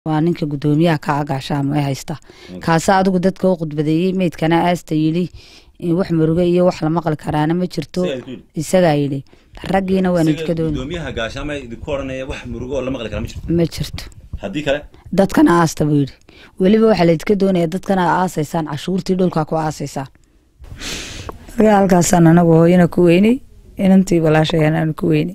waa ninka gudoomiyaha ka agaashaamo ee haysta kaasa adigu dadka u khudbadeeyey meydkana aasta yidhi wax muruge iyo wax la maqli karaana ma jirto isagaa yidhi raggiina waanu idinka dooni gudoomiyaha gaashaama idinku odhanaya wax murugo oo la maqli kara ma jirto ma jirto haddii kale dadkana aasta buu yidhi weliba waxaa laydinka doonaya dadkana aasaysaan cashuurtii dhulkaa ku aasaysaan marka halkaasaan anagu hooyana ku weynay inantii walaashayaan aanu ku weynay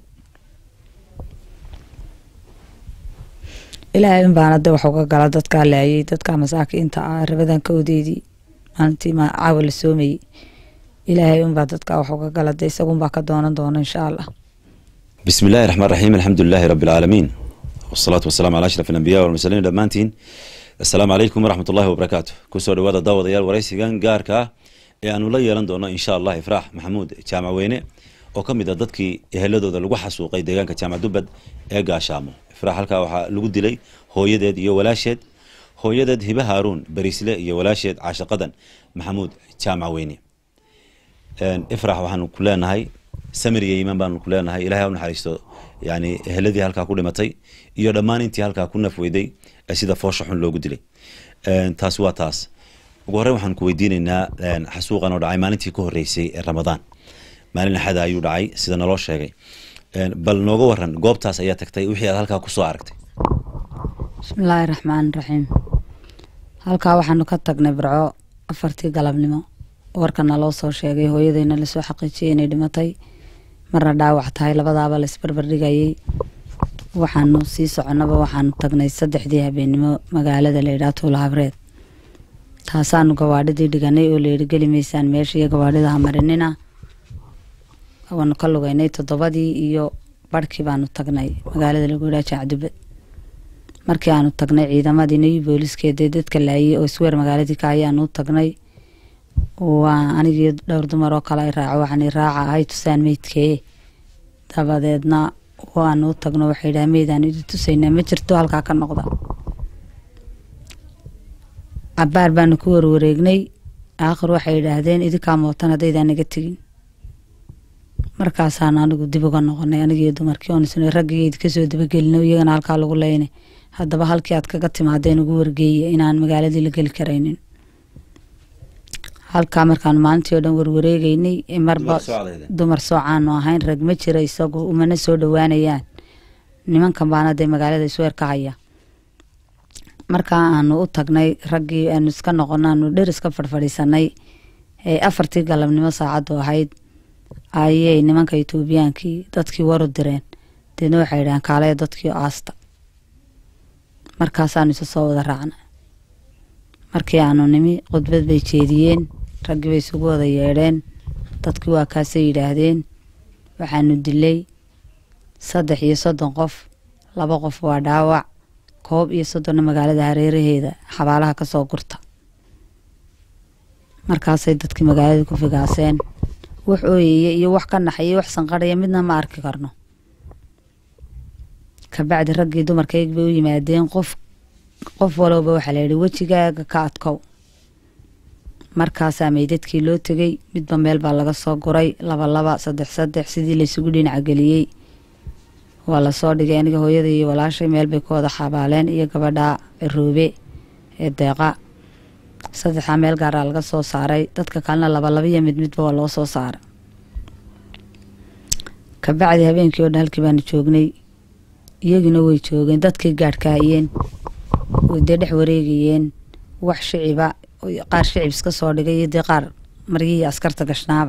ilaahay in baana de wax uga gala dadkaa laayay dadka masaakiinta ah rabadan ka odeedii maalintii ma caawa la soomayey ilaahay unbaa dadkaa wax uga gala de isagunbaa ka doonan doona insha allah bismi illaahi raxmaan raxiim alxamdu lilaahi rabbi alcaalamiin wasalaatu wasalaamu calaa ashraf alambiya walmursaliin dhammaantiin assalaamu calaykum waraxmat ullahi wabarakaatu kusoo dhawaada daawadayaal waraysigan gaarka ah ee aanu la yeelan doono insha allah ifraax maxamuud jaamac weyne oo ka mid a dadkii eheladooda lagu xasuuqay deegaanka jaamac dubbad ee gaashaamo ifraax halkaa waxaa lagu dilay hooyadeed iyo walaasheed hooyadeed hibe haaruun bariisle iyo walaasheed caashaqadan maxamuud jaamac weyne ifrax waxaanu ku leenahay samir iyo iimaan baanu ku leenahay ilahay ha u naxariisto yani eheladii halkaa ku dhimatay iyo dhammaan intii halkaa ku nafweyday ee sida foosha xun loogu dilay taasi waa taas ugu horreyn waxaan ku weydiineynaa xasuuqan oo dhacay maalintii ka horreysay ee ramadaan maalin axada ayuu dhacay sida naloo sheegay bal nooga waran goobtaas ayaa tagtay wixii aad halkaa kusoo aragtay bismillaahi raxmaan raxiim halkaa waxaanu ka tagnay barco afartii galabnimo warkana loo soo sheegay hooyadeyna lasoo xaqiijiyay inay dhimatay marna dhaawac tahay labadaaba la isbarbardhigayay waxaanu sii soconaba waxaanu tagnay saddexdii habeennimo magaalada layidhaha tuula habreed taasaanu gawaadhidii dhiganay oo layidhi geli maysaan meesha iyo gawaadhida hamarinina waanu ka lugeynay toddobadii iyo barhkii baanu tagnay magaalada lagu yidhaha jaacdubad markii aanu tagnay ciidamadii new booliiskeedee dadka laayay oo isweer magaaladii ka ayaanu u tagnay waa anigii dhowr dumar oo kale ay raaco waxaan raaca ahay tusaan meydkee dabadeedna waanu u tagno waxay yidhaha meydaan idi tusaynaa ma jirto halkaa ka noqda cabaar baanu ku warwareegnay aakhir waxay yidhaahdeen idinkaa mootan haddaydaan naga tegin markaasaan anigu dib uga noqonay anigii dumarkii oon isna raggii idinka soo dabagelino iyagana halkaa lagu leynay haddaba halkii aad kaga timaadeen ugu wargeeya inaan magaaladii la geli karaynin halkaa markaanu maalintii oo dhan warwareegeynay marba dumar soocaanu ahayn rag ma jira isagu umana soo dhowaanayaan nimankan baana dee magaalada isweer ka haya markaa aanu u tagnay raggii aanu iska noqono aanu dher iska fadhfadhiisanay ee afartii galabnimo saacaddu ahayd ayay nimanka etoobiyaankii dadkii waru direen deedna waxay yidhahaan kaalaya dadkii aasta markaasaanu isa soo wada raacnay markii aanu nimi khudbad bay jeediyeen raggii bay isugu wada yeedheen dadkii waa kaasay yidhaahdeen waxaanu dilay saddex iyo soddon qof laba qof waa dhaawac koob iyo soddonna magaalada hareeraheeda xabaalaha kasoo gurta markaasay dadkii magaaladii ku figaaseen wax ooyaya iyo wax ka naxaya wax sanqarhaya midna ma arki karno kabacdi raggii dumarkayg bay u yimaadeen qof qof walowba waxaa la yidhi wejigaaga ka adkow markaasaa meydadkii loo tegay midba meel baa laga soo guray laba laba saddex saddex sidii laysugu dhinaca geliyey waa lasoo dhigay aniga hooyada iyo walaashay meel bay ku wada xabaaleen iyo gabadha ciroobe ee deeqa saddexdaa meel gaaraa laga soo saaray dadka kalena labalaba iyo mid midba waa loo soo saaray kabacdi habeenkii oo dhan halkii baanu joognay iyagina way joogeen dadkii gaadhkaayeen way dee dhex wareegayeen wax shiciba qaar shicib iska soo dhigay iyo dee qaar maryihii askarta gashnaaba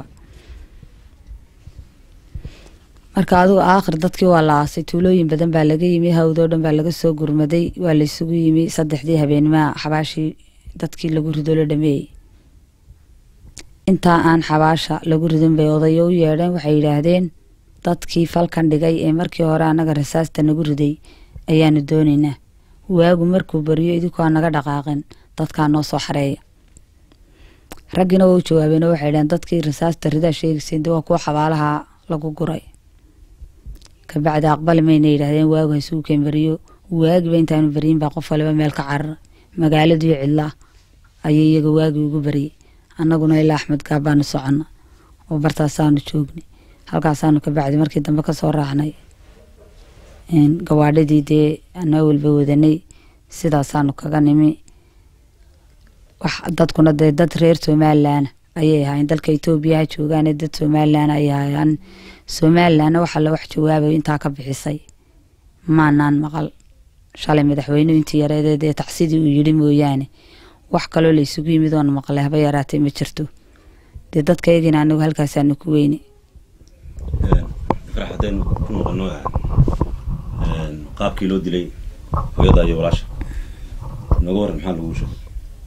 marka adigu aakhir dadkii waa la aasay tuulooyin badan baa laga yimi hawdoo dhan baa laga soo gurmaday waa laysugu yimi saddexdii habeenimaha xabaashii dadkii lagu rido la dhameeyey intaa aan xabaasha lagu ridin bay odayo u yeedheen waxay yidhaahdeen dadkii falkan dhigay ee markii hore annaga rasaasta nagu riday ayaanu doonaynaa waagu markuu bariyo idinkoo aan naga dhaqaaqin dadkaa noo soo xareeya raggiina waa u jawaabeen oo waxay dhaheen dadkii rasaasta ridaa sheegayseen de waa kuwa xabaalaha lagu guray kabacdi aqbali mayna yidhaahdeen waagu haysuu keen bariyo waagiba intaanu bariyin baa qof waliba meel ka carara magaaladii cidlaa ayay iyaga waagii ugu bariyey annaguna ilaa axmed gaab baanu soconna oo bartaasaanu joognay halkaasaanu kabacdi markii dambe kasoo raacnay gawaadhadii dee anaa walba wadanay sidaasaanu kaga nimi wax dadkuna dee dad reer somalilan ayay ahaayeen dalka etoobiya ha joogaane dad somalilan ayay ahaayeen somalilanna waxa la wax jawaabayo intaa ka bixisay maanaan maqal shalay madaxweynuhu intii yareedeed ee tacsidii uu yidhi mooyaane wax kaloo la isugu yimid oona maqlay haba yaraatay ma jirto dee dadka eegina anagu halkaasaanu ku weyne farax haddaynu ku noqono qaabkii loo dilay hooyada iyo walaasha nooga waran maxaa lagu sheegay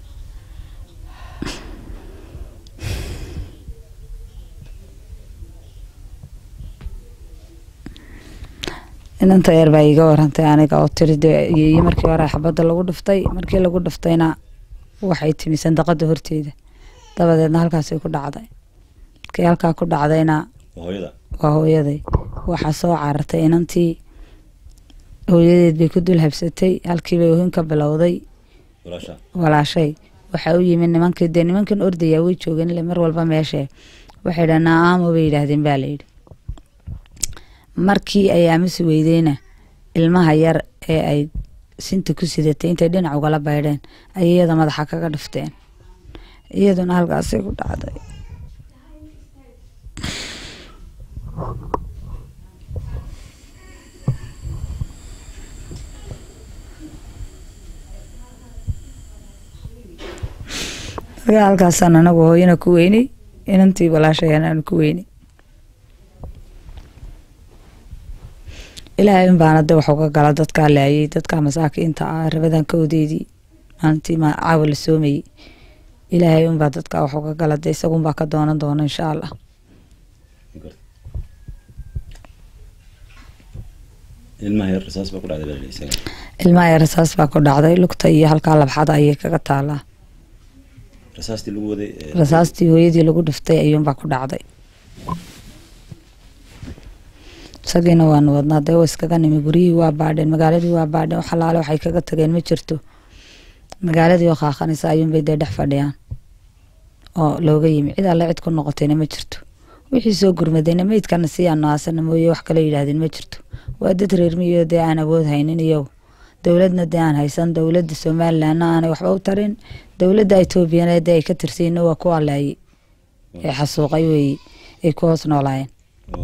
inanta yar baa iiga warantay aniga oo tiri dee iyo markii hore xabadda lagu dhiftay markii lagu dhiftayna waxay timi sandaqada horteeda dabadeedna halkaasay ku dhacday markii halkaa ku dhacdayna waa hooyada waa hooyaday waxaa soo carartay inantii hooyadeed bay ku dul habsatay halkiibay ohin ka bilowday walaasha walaashay waxaa u yimid nimankii dee nimankan ordayaa way joogeen ile mar walba meeshee waxay dhaha naaamo bay yidhaahdeen baa layidhi markii ay aamusi weydeyna ilmaha yar ee ay sinta ku sidatay intay dhinac ugala baydheen ayay iyada madaxa kaga dhifteen iyaduna halkaasay ku dhacday markaa halkaasaan anagu hooyana ku weynay inantii walaashayaan aanu ku weynay ilaahay in baana de wax uga gala dadkaa laayay dadkaa masaakiinta ah rabadan kawdeedii maalintii ma caawa la soomayey ilaahay unbaa dadkaa wax uga gala de isagunbaa ka doonan doona insha allah ilmaha yar rasaas baa ku dhacday baa la isaga ilmaha yar rasaas baa ku dhacday lugta iyo halkaa labxada ayay kaga taalaa rasaastii lagu waday ee, rasaastii hooyadii lagu dhiftay ayuunbaa ku dhacday isagiina waanu wadnaa dee wa iskaga nimi guryihii waa baadheen magaaladii waa baadheen wax alaale waxay kaga tageen ma jirto magaaladii oo qaaqanaysa ayuunbay dee dhex fadhiyaan oo looga yimi cid alle cid ku noqotayna ma jirto wixii soo gurmadayna meydkana si aanu aasana mooye wax kale yidhaahdeen ma jirto waa dad reer miyo dee aan awood haynin iyagu dowladna dee aan haysan dowladda somalilandna aanay waxba u tarin dowladda etoobiyana dee ay ka tirsiina waa ku alaayey ee xasuuqay weeye ay ku hoos noolaayeen oo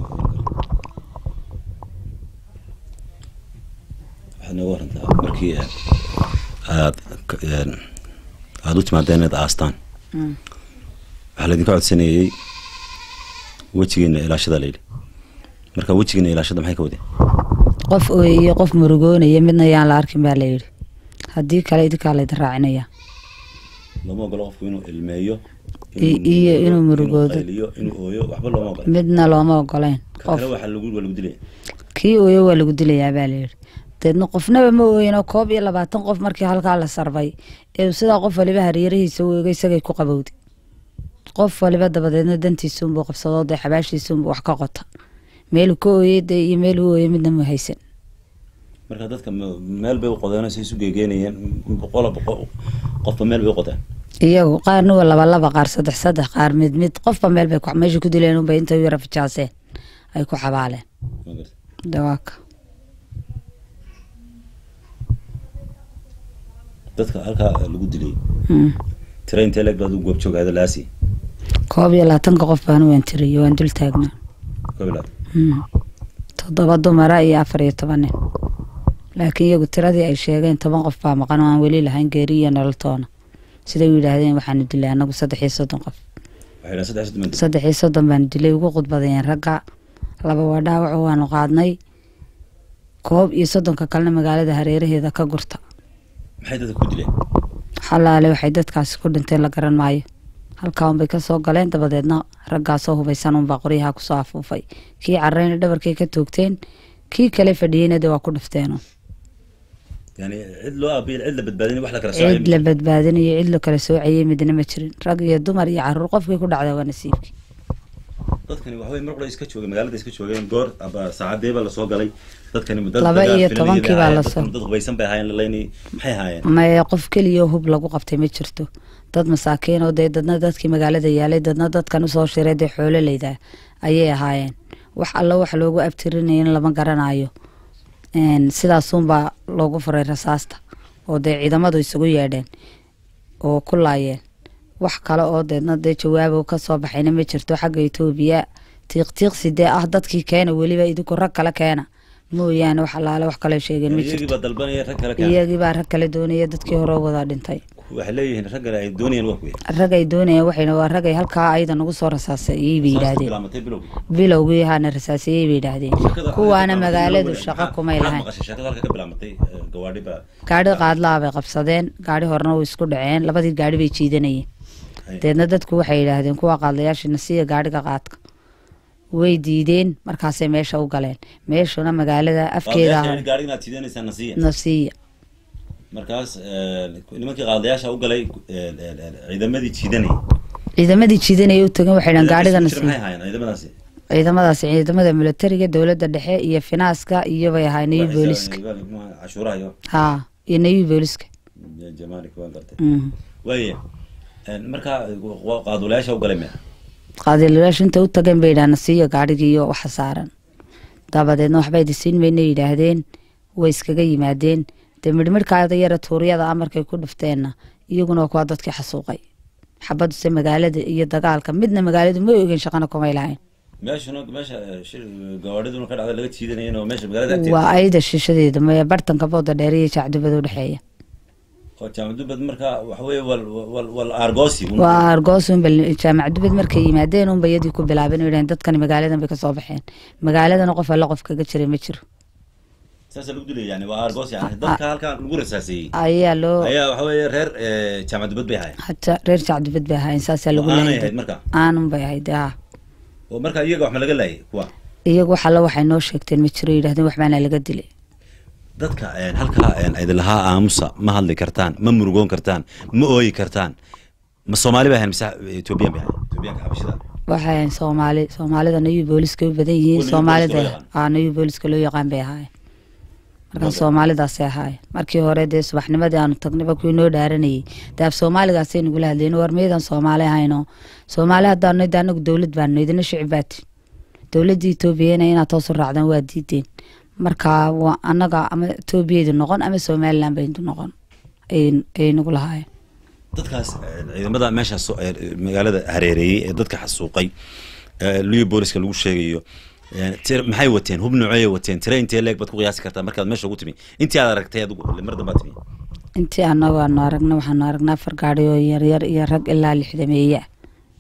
waxaad nooga warantaa markii eh, aad k- een, aada u timaadeen inaad aastaan waxaa laydinka codsanayey wejigeena ilaashada layidhi marka wejigeena ilaashada maxay ka wadeen qof ooyeye qof murugoonaya midna yaan la arkin baa layidhi haddii kale idinkaa laydin raacinaya looma ogolo qofku inuu ilmeeyo I- iyo inuu murugoodo. qayliyo inuu ooyo waxba looma ogola midna looma ogoleyn ka qof kale waxaa lagu waa lagu dilaya kii ooyo waa lagu dilayaa baa layidhi deedna qofnaba ma ooyino koob iyo labaatan qof markii halkaa la sarbay ee sidaa qof waliba hareerihiisa u eegay isagay ku qabowday qof waliba dabadeedna dantiisuunbuu qabsadoo dee xabaashiisuunbuu wax ka qota meeluu ka ooyey dee iyo meeluu ooyey midna mu haysan marka dadka me- meel bay u qodeen say isu geegeynayeen boqola boqol qofba meel bay u qodeen iyagu qaarna waa laba laba qaar saddex saddex qaar mid mid qofba meel bay ku- meesha ku dileen unbay intay u yara fijaaseen ay ku xabaaleen Ma garata. dawaaka dadka halkaa lagu dilay Mm. tira intee leeg baad u goob joogaada laasi koob iyo labaatanka qof baan waan tiriyo waan dul taagnaa kobilaad Mm. toddoba dumara iyo afar iyo toban nin laakiin iyagu tiradii ay sheegeen toban qof baa maqan oo aan weli lahayn geeri iyo nololtoona siday u yidhaahdeen waxaanu dilay anagu saddex iyo soddon qof waxay dhahan saddex soddon saddex iyo soddon baanu dilay ugu khudbadayeen ragga laba waa dhaawaco waanu qaadnay koob iyo soddonka kalena magaalada hareeraheeda ka gurta maxay dadka ku dileen xalaale waxay dadkaasi ku dhinteen la garan maayo halkaa unbay kasoo galeen dabadeedna raggaasoo hubaysan unbaa qoryaha kusoo afuufay kii carreyna dhabarkay ka toogteen kii kale fadhiyeyna de waa ku dhifteeno yani cid loo aabiyo cid la badbaadin wax la kala cid la badbaadinayo cid la kala soocayey midna ma jirin rag iyo dumar iyo caruur qofkii ku dhacda waa nasiibkii dadkani waxawey mar qura iska joogay magaalada iska joogeen goor aba saacadeeba lasoo galay dadkani dad Laba dagaal iyo filanayay tobankii bay baa ahaayeen, lasoo- dadkani dad hubaysan bay ahaayeen laleynay maxay ahaayeen maye qof keliya hub lagu qabtay ma jirto dad masaakiin oo dee dadna dadkii magaalada yaalay dadna dadkan usoo shiray dee xoololeyda ayay ahaayeen wax allo wax loogu abtirinayana lama garanayo Een, sidaasunbaa loogu furay rasaasta oo dee ciidamadu isugu yeedheen oo ku laayeen wax kale oo deedna dee jawaabo kasoo baxayna ma jirto xagga etoobiya tiiqtiiqsi dee ah dadkii keena weliba idinku rag kale keena mooyaane wax allaale wax kale sheegeen ma iyagii jirto baa dalbanaya rag kale keena iyagii baa rag kale doonaya dadkii hore wada dhintay waxay leeyihiin rag kale ay doonayeen waa kuwe rag ay doonayeen waxayna waa rag ay halkaa ayada nagu soo rasaasayey bay yidhaahdeen bilaamatay bilowgii bilowgii haana rasaasayey bay yidhaahdeen kuwaana magaaladu shaqo kumay lahayn maqashay sheekada halka ka bilaamatay eh, gawaadhi baa gaadhi qaadlaa bay qabsadeen gaadhi horena way isku dhaceen labadii gaadhi bay jiidanayeen Ay. deedna dadku waxay yidhaahdeen kuwa qaadlayaashina siiya gaadhiga qaadka way diideen markaasay meesha u galeen meeshuna magaalada afkeeda qaadayaasha ah gaadhiga inaad siidanaysaan nasiya nasiya markaas eh, nimankii qaadayaasha u galay eh, eh, eh, ciidamadii jiidanayay ciidamadii jiidanayay u tagan waxay dhahan gaadhiga Ciidamadaasi maxay nasiya ahaayeen ciidamadaasi ciidamadaasi ciidamada militariga dowladda dhexe iyo finaaska iyo bay ahaa nayu Waxay booliska sa- muxuu ahaa, cashuuraha iyo ha iyo nayu booliska jamaalik waan gartay Mhm. waaye eh, markaa wa- qaadulayaasha u galay mea qaadilayaashu inta u tageen bay yidhahdeen nasiya gaadhigii iyo waxa saaran dabadeedna waxbay disiin mayna yidhaahdeen way iskaga yimaadeen dee midhmidhkaada yara tuuryada amarkay ku dhufteenna iyaguna waa kuwa dadkii xasuuqay xabaduse magaalada iyo dagaalka midna magaaladu ma ogen shaqana kumay lahayn meeshuna meesha eh, shir- gawaadhiduna ka dhacda laga jiidanayeen oo meesha magaalada agteeda waa ayda shishadeeda maya bartanka booda dheer iyo jacdubada udhexeeya oo jaamacadubad markaa waxa weeye wal wal wal argoosi un- waa argoos unba jaamac dubad markay yimaadeen unba iyadii ku bilaabeen oo yidhahdeen dadkani magaaladan bay kasoo baxeen magaaladana qof alla qof kaga jiray ma jiro saasa lagu dilay yani waa argos yani dadka halkaa lagu rasaaseeyey ayaa loo ayaa waxa weeye reer eh, jaamacadubad bay ahaayeen hataa reer jacdubad bay ahaayeen saasaa lagu oo aanay leeyahay ahayd marka aanun bay ahayd ha oo marka iyaga wax ma laga laayay kuwa iyagu wax alla waxay noo sheegteen ma jiro yidhahdeen waxbaana laga dilay dadka eh, halkaa eh, idin lahaa aamusa ma hadli kartaan ma murugoon kartaan ma ooyi kartaan ma soomaali bay ahayn mise ethoobiyan bay ahayn ethoobiyanka xabashida waxay ahayn soomaali soomaalida nayu booliska u badan Oo yihiin New soomaalida Booliska loo yaqaan. aa nayu booliska loo yaqaan bay ahaayeen markaa Wada. soomaalidaasay ahaayeen markii hore dee subaxnimadii aanu tagnayba kuwii noo dhaaranayay dee af soomaaligaasay nagula hadleen war miyadan soomaali ahayno soomaali haddaanu de anagu dowlad baanu idina shicib baati dowladda etoobiyana inaad toos u raacdaan waa diideen marka waa anaga ama etoobiyadu noqon ama somaliland baynu noqon ay- ayay nagu lahaayeen dadkaas eh, ciidamada meesha soo- eh, magaalada hareereeyey ee dadka xasuuqay eh, liyo booliska lagu sheegayo eh, tir- maxay wateen hub noocey wateen tire intee leeg baad ku qiyaasi kartaa markaad meesha ugu timi intii aad aragtay adigu mar dambaad timi intii anagu aanu aragna waxaanu aragnaa afar gaadhi oo yaryar iyo rag ilaa lixdameeye ah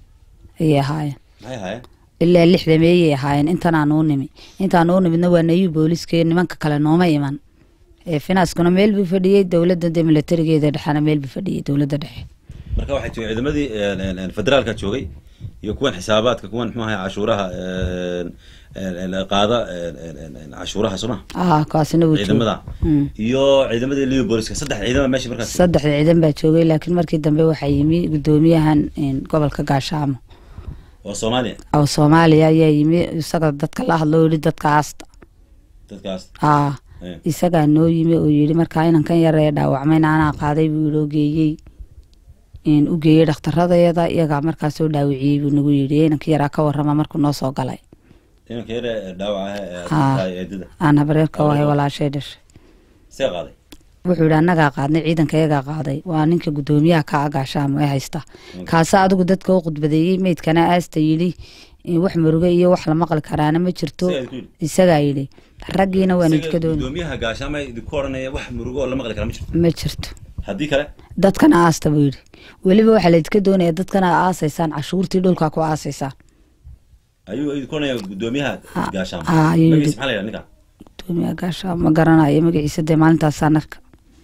ayay ahaayeen maxay ahaayeen ilaa lixdameeyay ahaayeen intan aanu u nimi intaanu u nimidna waa nayu booliska iyo nimanka kale nooma iman ee finaaskuna meel buu fadhiyey dowladda dee militarigeeda dhexena meel buu fadhiyey dowladda dhexe marka waxay timi ciidamadii eh, eh, eh, federaalka joogay iyo kuwan xisaabaadka kuwan muxuu ahay cashuuraha eh, eh, eh, qaada eh, eh, eh, cashuuraha soma ah kaasina wuu ciidamada joogay Mm. iyo ciidamadii liyo booliska saddex ciidama meesha markaas saddexda ciidan baa joogay laakiin markii dambe waxaa yimi gudoomiyahan een, gobolka gaashaamo oo soomaaliya oo soomaaliya ayaa yimi isaga dadka la hadlo oo yihi dadka aasta dadkaas ah eh. isagaa noo yimi oo yidhi markaa inankan yar ee dhaawacmayna anaa qaaday buu yidhi oo geeyey in u geeyey dhakhtaradayada iyagaa markaa soo dhaawiciyey buu nagu yidhi inanka yaraa ka warrama markuu noo soo galay inanka yare dhaawac ah ee Ah. tahay eedada aan habareerka u ahay walaashay dhashay see qaaday wuxuu yidhi annagaa qaadnay ciidanka iyagaa qaaday waa ninka gudoomiyaha ka agaashaamo ee haysta kaasa adigu dadka u khudbadeeyey meydkana aasta yidhi in wax muruge iyo wax la maqli karaana ma jirto Isagaa idinku yidhi? isagaa yidhi raggiina waanu Isaga idka dooni gudoomiyaha gaashaama idinku odhanaya wax murugo oo la maqli kara ma jirto ma jirto haddii kale dadkana aasta buu yidhi weliba waxaa laydka doonaya dadkana aasaysaan cashuurtii dhulka ku aasaysaan ayuu idinku odhanaya gudoomiyaha Ah, gaashaama ah, ayuu magaciisa yidhi. maxaa la yidhaha ninka gudoomiyaha gaashaamo ma garanayo magaciisa dee maalintaasaan arka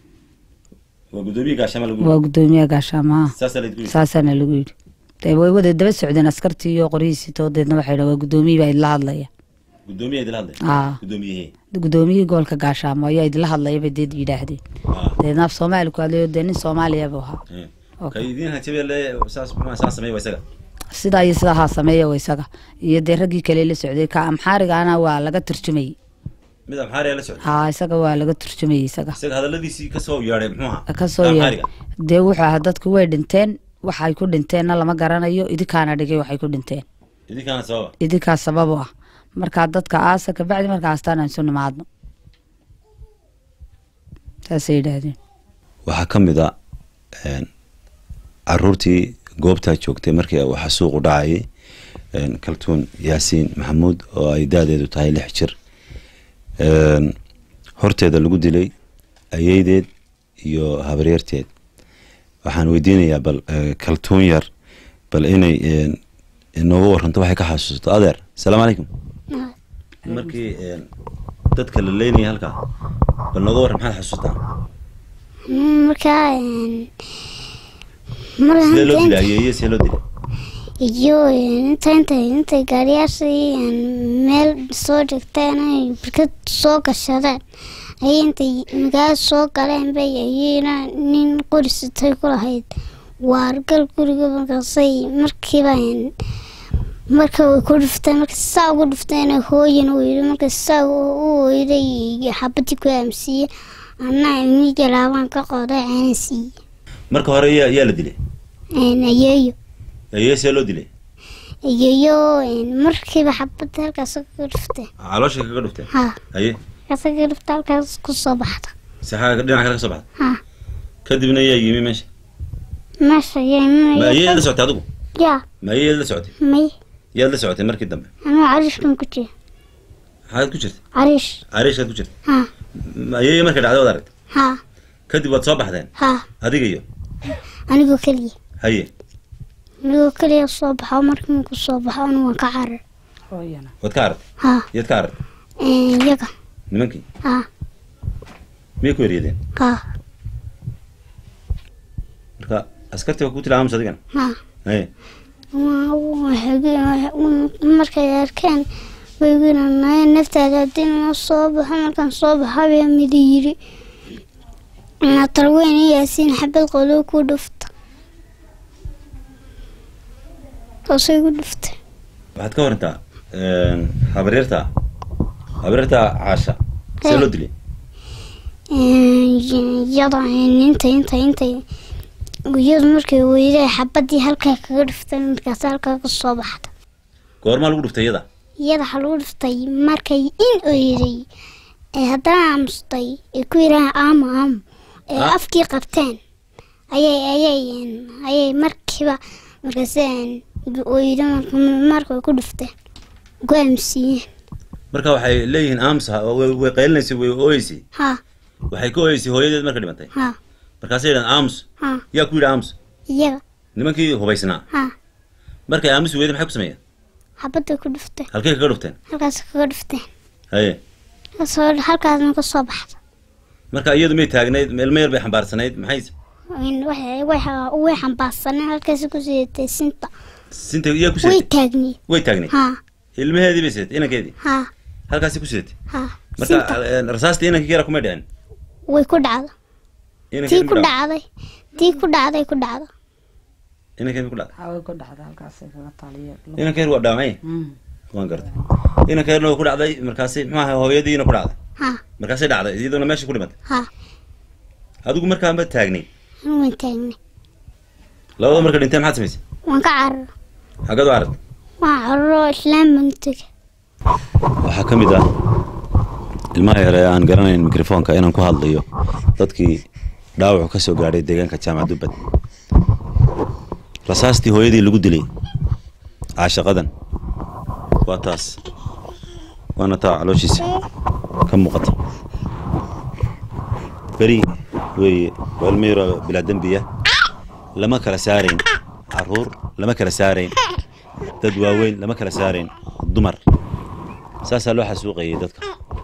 waa gudoomiyaha gaashaama lagu waa gudoomiyaha gaashaamaha saasaa la idinku yidhi saasaana lagu yidhi dee way wada daba socdeen askartii iyo qoryihiisii toodeedna waxay dhahen waa gudoomiyii baa idila hadlaya gudoomiyaha idila hadlay ah gudoomiyahee gudoomiyihii gobolka gaashaamo ayaa idila hadlaya bay deed yidhaahdeen ah deedna af soomaali ku hadlayo dee nin soomaaliya buu ahaa eh. Okay. ka idiin hanjabele saas muxuu saa sameeya waa isaga sidaa iyo sidaa haa sameeya wa isaga iyo dee raggii kale la socday ka amxaarigana waa laga turjumayey mid amxaariya la socday haa isaga waa laga turjumayey isaga isaga hadaladiisii kasoo yeedhay muxuu ahaa kasoo yee amxaariga dee wuxuu ahaa dadku way dhinteen waxay ku dhinteenna lama garanayo idinkaana dhigay waxay ku dhinteen idinkaana sababa idinkaa sabab u ah markaa dadka aasa kabacdi markaa astaan aan isu nimaadno saasay yidhaahdeen waxaa ka mid a een, caruurtii goobtaa joogtay markii uu xasuuqu dhacayay een, kaltuun yaasiin maxamuud oo ay daadeedu tahay lix jir een, horteeda lagu dilay ayeydeed iyo habaryarteed waxaan weydiinayaa bal eh, kaltuun yar bal inay een, inooga waranto waxay ka xasuusato adeer asalaamu calaykum markii een, dadka la leynaya halkaa bal nooga warran maxaad xasuustaa markaa sidee loo dilay marka ayeeye sidee loo dilay iyo inta intay intay gaariyaashii meel soo dhigteen ay barkad soo gashadeen ayay intay magaalo soo galeen bay ayayna nin qori sitay ku lahayd waargal guriga markaasay markiiba marka way ku dhufteen marka saa ugu dhufteen hooyan uu yidhi marka saa u oyday xabadii ku aamsiiye anaa imiga laabaan ka qoday ceena siiye marka hore yaa yaa la dilay ayeeyo ayeeye sidee loo dilay ayeeyo markiiba xabadda halkaas kaga dhufteen caloosha kaga dhufteen ha aye halkaas kaga dhufta halkaas ku soo baxda saxaaga dhinaca kale ka soo baxda ha kadibna yaa yimi meesha meesha ma ayeeyaad la yaa socotay adigu yaa ma ayeeyaad la socotay may yaad la socotay markii dambe anuu cariishkan ku jira maxaad ku jirtay cariish cariishkaad ku jirtay ha ma ayeeye markay dhacday waad aragtay ha kadib waad soo baxdeen ha adiga iyo anigoo keliya haye anigoo keliya soo baxo markii ku soo baxo anu waan ka carar hooyana waad ka aragtay ha yaad ka aragtay iyaga nimankii ha miyay ku eryadeen ha marka askartii waa ku tila aamus adigana ha haye markay arkeen wayginaanay naftaada haddii noo soo baxo markaan soo baxo baa midi yiri talweyn yaasiin xabad qolo ku dhufta taasay ku dhuftay waxaad ka warantaa habaryarta habaryarta caasha see loo dilay iyada inta inta inta iyadu markay weyday xabadii halkaa kaga dhuftay markaas halkaa ka soo baxda goormaa lagu dhuftay iyada iyada waxaa lagu dhuftay markay in oyday ee haddana aamustay ay ku yidhahaan aamo aamo ee Ah. afkii qabteen ayay ayay ayay markiiba markaas oyda marka way ku dhufteen ku aamsiiyeen marka waxay leeyihiin aamusa way way qaylinaysay way ooyeysay ha waxay ka ooyeysay hooyadeed marka dhimantay ha markaasay yidhahan aamus ha yaa ku yidhi aamus iyaga nimankii hubaysnaa ha markay aamusi weyday maxay ku sameeyeen xabadday ku dhufteen halkay kaga dhufteen halkaas kaga dhufteen haye kasoo halkaasna ka soo baxda marka iyadu may taagnayd ilmo yar bay xambaarsanayd maxay waxay way way xambaarsaneen halkaas ku sidatay sinta sinta yaa ku way sidatay taagniye way taagnayd ha ilmaheedii bay sidatay inankeedii ha halkaasay ku sidatay ha marka sinta eh, rasaastii inankii yara kumay dhicin way ku dhacda inankii tii ku dhacday tii ku dhacday ku dhacda inankii ku dhacday haway ku dhacda halkaasay kaga taaliya inankii waa dhaamay waan gartay inankii waa ku dhacday markaasay muxuu ahay hooyadiina ku dhacday ha markaasay dhacday iyaduna meesha ku dhimatay ha adigu markaa ma taagnay anu waan taagnay labada marka dhintay maxaad samaysay waan ka cararo xagad u arag waan cararo islaam baan u tegay waxaa ka mid ah ilmaha yare aan garanayn mikrofoonka inaan ku hadlayo dadkii dhaawacu ka soo gaadhay deegaanka jaamac dubbad rasaastii hooyadii lagu dilay caashaqadan waa taas waana taa calooshiisa ka muuqata beri weeye waa ilmo yaro bilaa dembiya lama kala saarayn caruur lama kala saarayn dad waaweyn lama kala saarayn dumar saasaa loo xasuuqayay dadka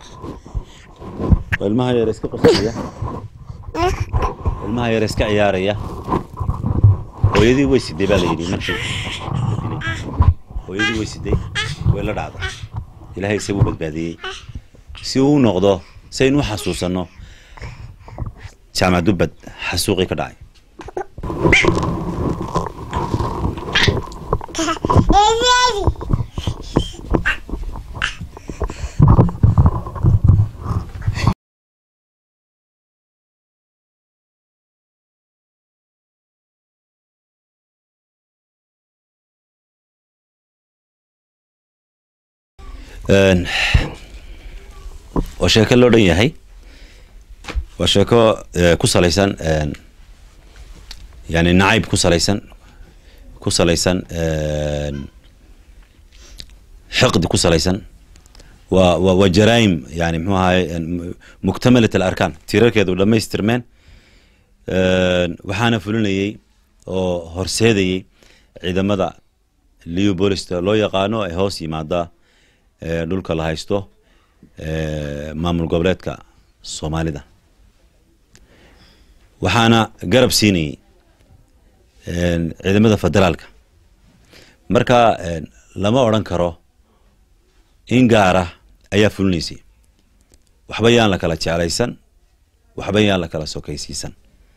waa ilmaha yar iska qosaya ilmaha yar iska ciyaaraya hooyadii way siday baa la yidhi markii la dilay hooyadii way siday way la dhacday ilaahay isagu badbaadiyey si uu u noqdo saynu u xasuusanno jaamac dubbad xasuuqii ka dhacay Een, oo sheeko loo dhan yahay waa sheeko eh, ku salaysan een, yani nacayb ku salaysan ku salaysan een, xiqdi ku salaysan waa waa waa jaraa'im yani muxuu ahaye een, mu- muktamalat alarkaan tiirarkeedu dhammaystirmeen Een, waxaana fulinayey oo horseedayey ciidamada leopolista loo yaqaano ee hoos yimaada ee dhulka la haysto ee maamul goboleedka soomaalida waxaana garab siinayey een, ciidamada federaalka marka een, lama odhan karo in gaara ayaa fulinaysay waxba yaan la kala jeclaysan waxba yaan la kala sokaysiisan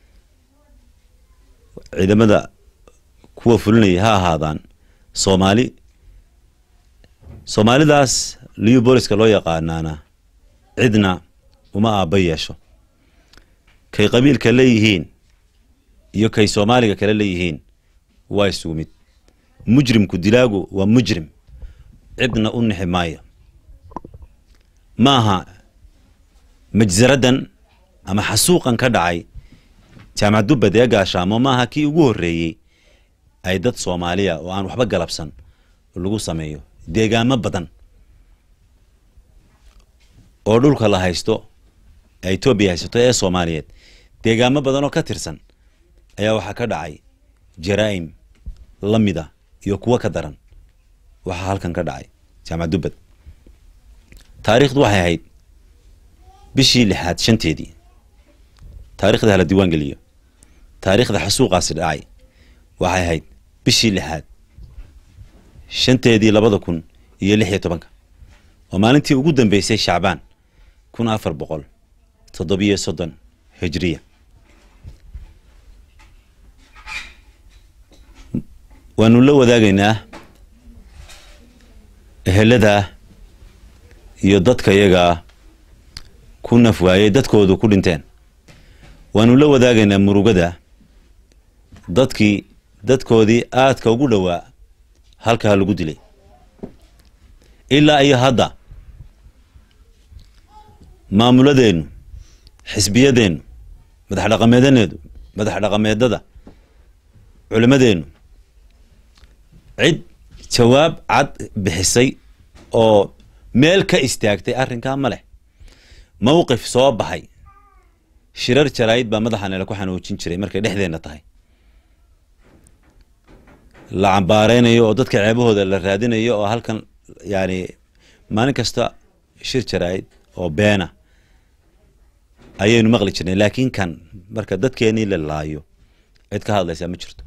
ciidamada kuwa fulinaya ha ahaadaan soomaali soomaalidaas leopoliska loo yaqaanaana cidna uma aabba yeesho kay qabiilka leeyihiin iyo kay soomaaliga kale leeyihiin waa isugu mid mujrimku dilaagu waa mujrim cidna u nixi maayo maaha majsaradan ama xasuuqan ka dhacay jaamacad dubbad ee gaashaamo maaha kii ugu horreeyey ay dad soomaaliya oo aan waxba galabsan lagu sameeyo deegaamo badan oo dhulka la haysto ee etoobiya haysato ee soomaaliyeed deegaamo badan oo ka tirsan ayaa waxaa ka dhacay jaraa'im la mida iyo kuwo ka daran waxaa halkan ka dhacay jaamacad dubbad taariikhdu waxay ahayd bishii lixaad shanteedii taarikhda hala diiwaan geliyo taariikhda xasuuqaasi dhacay waxay ahayd bishii lixaad shanteedii labada kun iyo lix iyo tobanka oo maalintii ugu dambeysay shacbaan kun afar boqol toddobiyo soddon hijriya waanu la wadaagaynaa ehelada iyo dadka iyagaa ku naf waayey dadkoodu ku dhinteen waanu la wadaagaynaa murugada dadkii dadkoodii aadka ugu dhowaa halkaa lagu dilay ilaa iyo hadda maamuladeennu xisbiyadeennu madax dhaqameedaneedu madax dhaqameedada culimmadeennu cid jawaab cad bixisay oo meel ka istaagtay arrinkaa ma leh mowqif soo baxay shirar jaraa'id baa madaxanela ku xanuujin jiray markay dhexdeenna tahay la cambaareynayo oo dadka ceebahooda la raadinayo oo halkan yani maalin kasta shir jaraa'id oo beena ayaynu maqli jirnay laakiin kan marka dadkeenii la laayo cid ka hadlaysaa ma jirto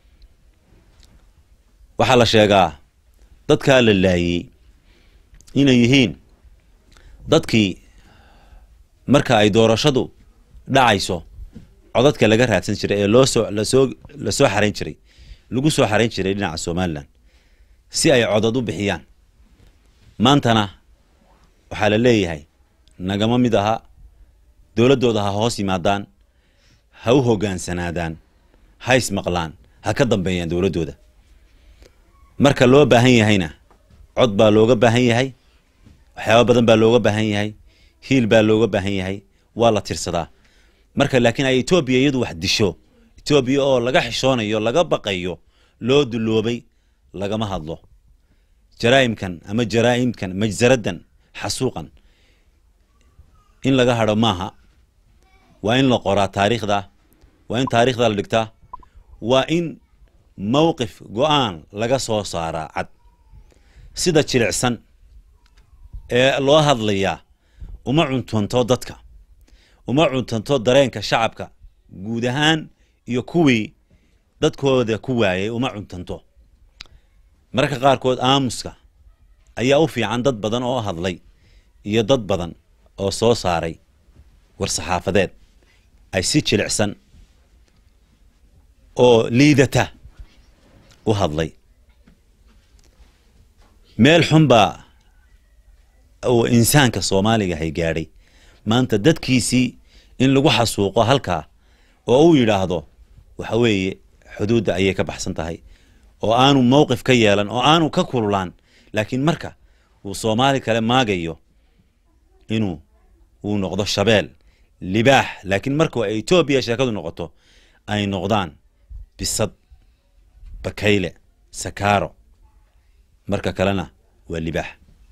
waxaa la sheegaa dadkaa la laayey inay yihiin dadkii marka ay doorashadu dhacayso codadka laga raadsan jiray ee loo soo lasoo lasoo xarayn jiray lagu soo xarayn jiray dhinaca somalilan si ay codad u bixiyaan maantana waxaa la leeyahay nagama mid aha dowladdooda ha hoos yimaadaan ha u hogaansanaadaan ha ismaqlaan ha ka dambeeyaan dowladdooda marka loo baahan yahayna cod baa looga baahan yahay waxyaaba badan baa looga baahan yahay hiil baa looga baahan yahay waa la tirsadaa marka laakiin ay etoobiya iyadu wax disho etoobiya oo laga xishoonayo laga baqayo loo duloobay lagama hadlo jaraa'imkan ama jaraa'imkan majsaradan xasuuqan in laga hadho maaha waa in la qoraa taariikhda waa in taariikhda la dhigtaa waa in mowqif go-aan laga soo saaraa cad sida jilicsan ee loo hadlayaa uma cuntunto dadka uma cuntunto dareenka shacabka guud ahaan iyo kuwii dadkooda ku waayay uma cuntanto mararka qaarkood aamuska ayaa u fiican dad badan oo hadlay iyo dad badan oo soo saaray war-saxaafadeed ay si jilicsan oo liidata u hadlay meel xun baa uu insaanka soomaaliga hay gaadhay maanta dadkiisii in lagu xasuuqo halkaa oo uu yidhaahdo waxa weeye xuduudda ayay ka baxsan tahay oo aanu mowqif ka yeelan oo aanu ka kululaan laakiin marka uu soomaali kale maagayo inuu uu noqdo shabeel libaax laakiin marka ay etoobiya sheekadu noqoto ay noqdaan bisad bakayle sakaaro marka kalena waa libaax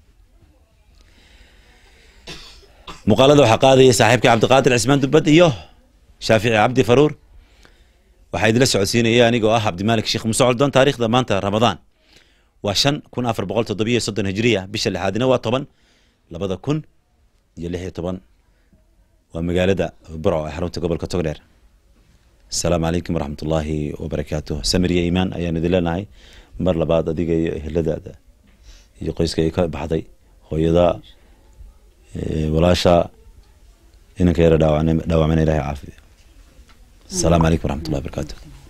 muuqaalada waxaa qaadaya saaxiibka cabdiqaadir cismaan dubbad iyo shaafici cabdi faruur waxaa idila socodsiinaya anigoo ah cabdimaalik sheekh musocodon taarikhda maanta ramadaan waa shan kun afar boqol toddobiyo soddon hijriya bisha lixaadina waa toban labada kun iyo lix iyo toban waa magaalada burco ee xarunta gobolka togdheer asalaamu calaykum waraxmat ullaahi wabarakaatuh samir iyo iimaan ayaan idin leenahay mar labaad adiga iyo eheladaada iyo qoyska ay ka baxday hooyada walaasha inanka yara dhaawacmana ilahay caafiyo asalaamu calaykum waraxmat ullahi wabarakaatuh